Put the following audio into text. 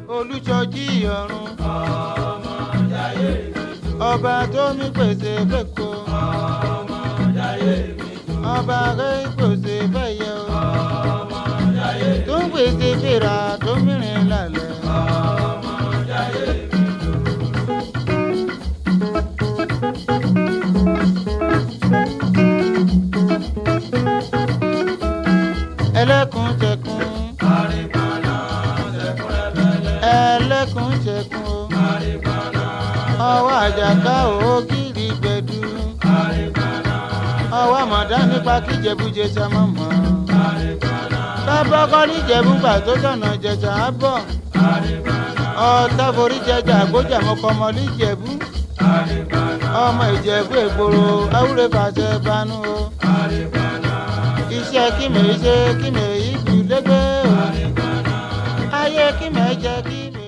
olùjọjí ọ̀run ọba tó mi pèsè fẹ́kọ̀ ọba rẹ̀ pèsè fẹ́yẹ o tó ń pèsè fèrà tó mìíràn lálẹ́. ẹlẹ́kùn jẹkùn ẹlẹ́kùn jẹkùn o ọwọ́ àjàká ògiri gbẹdú ọwọ́ àmọ̀dá nípa kíjẹ̀bújẹ sá mọ́ mọ́ tábọ́kọ́ níjẹ̀bú gbà tó tọ̀nà jẹ̀jà á bọ̀ ọ̀tá forí jẹjà àgbójà mọ́kọ́mọ́ níjẹ̀bú ọmọ ìjẹ̀bú ègboro awúrẹ́ fàṣẹ banú o iṣẹ́ kí mèé ṣe kí mèé ìlú lẹ́gbẹ́ o ayé kí mèé jẹ kí mèé.